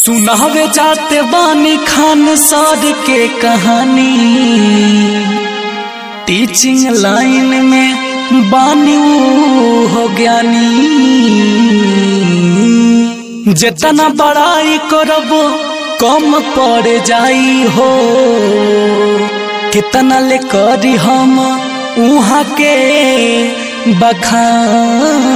सुनावे जाते बानी खान सर के कहानी टीचिंग लाइन में बानी ऊ हो ज्ञानी जितना बड़ाई करब कम पड़ जाई हो कितना ले करी हम उहाँ के बखानी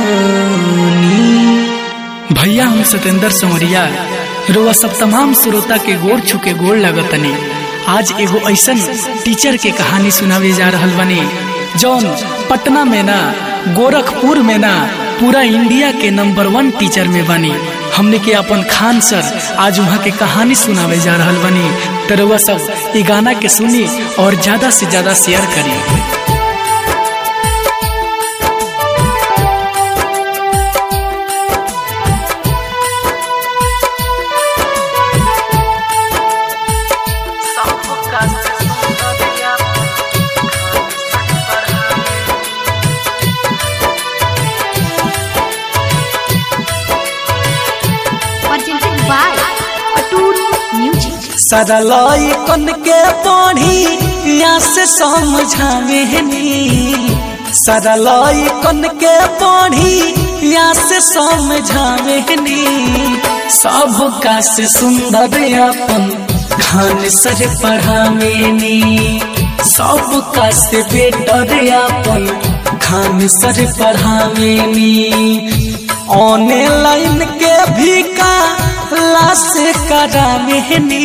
भैया हम सतेंद्र संवरिया रोआ सब तमाम श्रोता के गोर छुके गोर लगतनी आज एगो ऐसन टीचर के कहानी सुनावे जा रहल बनी जौन पटना में ना गोरखपुर में ना पूरा इंडिया के नंबर वन टीचर में बनी हमने के अपन खान सर आज वहाँ के कहानी सुनावे जा रहल बनी तो रउआ सब ये गाना के सुनी और ज्यादा से ज्यादा शेयर करी presented by Atul Music. सरलाई कन के पढ़ी या से समझावेनी सरलाई कन के पढ़ी या से समझावेनी सब का से सुंदर अपन खान सर पढ़ावेनी सब का से बेटर अपन खान सर पढ़ावेनी ऑनलाइन के भी का लाश करावेनी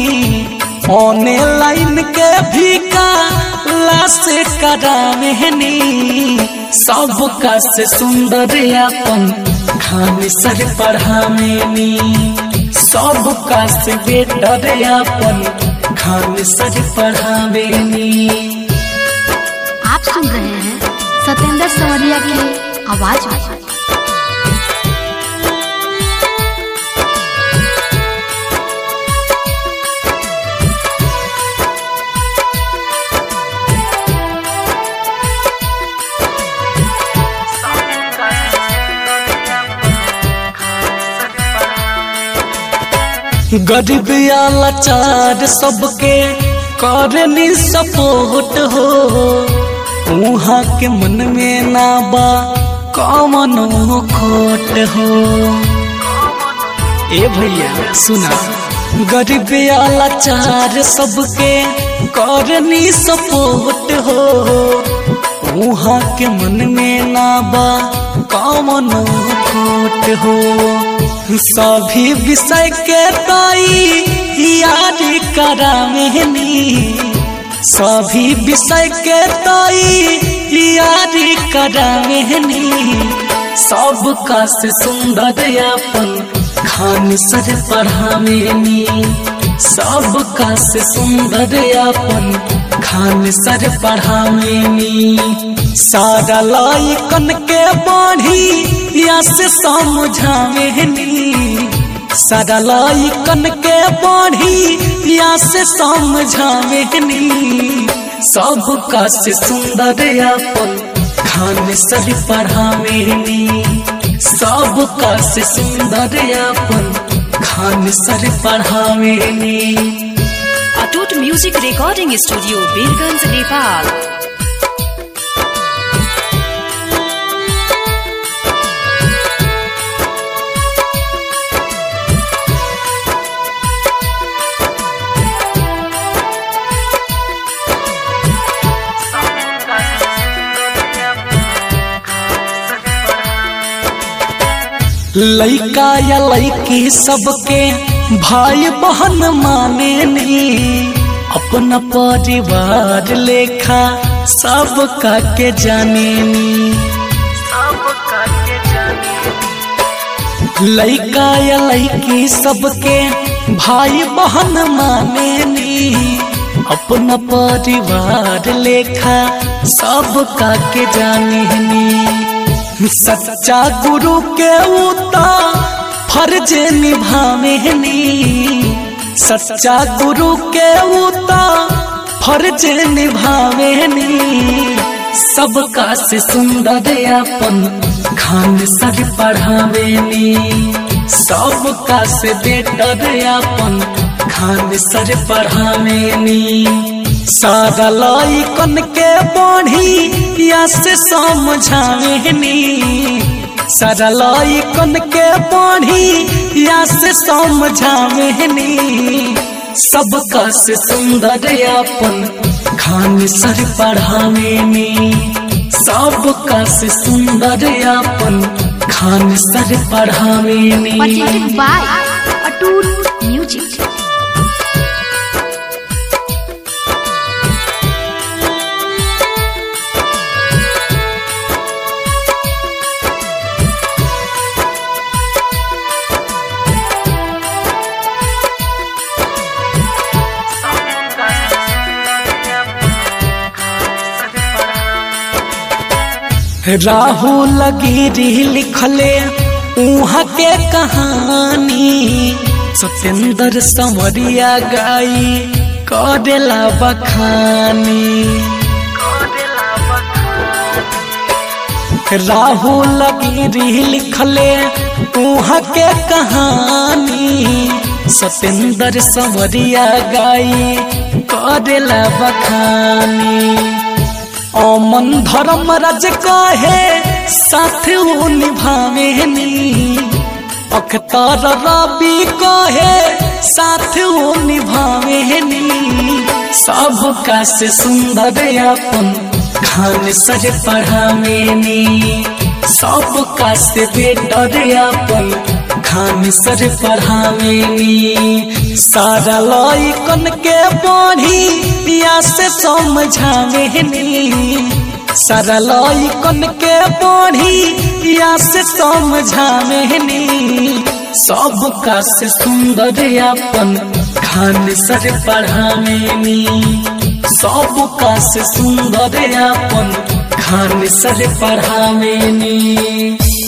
ऑनलाइन के भी का लाश करावेनी सब का से सुंदर अपन खान सर पढ़ावेनी सब का से बेटर अपन खान सर पढ़ावेनी आप सुन रहे हैं सत्येंद्र संवरिया की आवाज में गरीब या लाचार सबके करनी सपोर्ट हो उहाँ के मन में ना बा कमनो खोट हो ए भैया सुना गरीब या लाचार सबके करनी सपोर्ट हो उहाँ के मन में ना बा कमनो खोट हो सभी विषय के ताई याद करावेनी सभी विषय के ताई याद करावेनी सब का से सुंदर अपन खान सर पढ़ावेनी सब का से सुंदर अपन खान सर पढ़ावेनी सारा लाइकन के बाढ़ी या से समझावेनी सारा लाइकन के बाढ़ी या से समझावेनी सब का से सुंदर अपन खान सर पढ़ावेनी सब का से सुंदर अपन खान सर पढ़ावेनी Atoot music recording studio Birganj Nepal लइका या लइकी सबके भाई बहन माने नी अपना परिवार लेखा सब का के जाने नी लइका या लइकी सबके भाई बहन माने नी अपना परिवार लेखा सब का के जाने नी सच्चा गुरु के उता फर्ज निभावेनी सच्चा गुरु के उता फर्ज निभावेनी सबका से सुंदर अपन खान सर पढ़ावेनी सबका से बेटर अपन खान सर पढ़ावेनी सारा लइकन के बढ़ी या से समझावेनी सारा लइकन के बढ़ी या से समझावेनी सबका से सुंदर अपन खान सर पढ़ावेनी सबका से सुंदर अपन खान सर पढ़ावेनी presented by Atoot music Rahul Giri लिखले उहाँ के कहानी सत्येंद्र संवरिया गाई करेला बखानी राहुल गिरी लिखले उहाँ के कहानी सत्येंद्र संवरिया गाई करेला बखानी अमन धर्म राज कहे साथ वो निभावेनी अखतर रवि कहे साथ वो निभावेनी सबका से सुंदर अपन खान सर पढ़ावेनी सबका से बेटर अपन खान सर पढ़ावेनी सारा लइकन के पढ़ी या से समझावेनी सारा लइकन के पढ़ी या से समझावेनी सबका से सुंदर अपन खान सर पढ़ावेनी सबका से सुंदर अपन खान सर पढ़ावेनी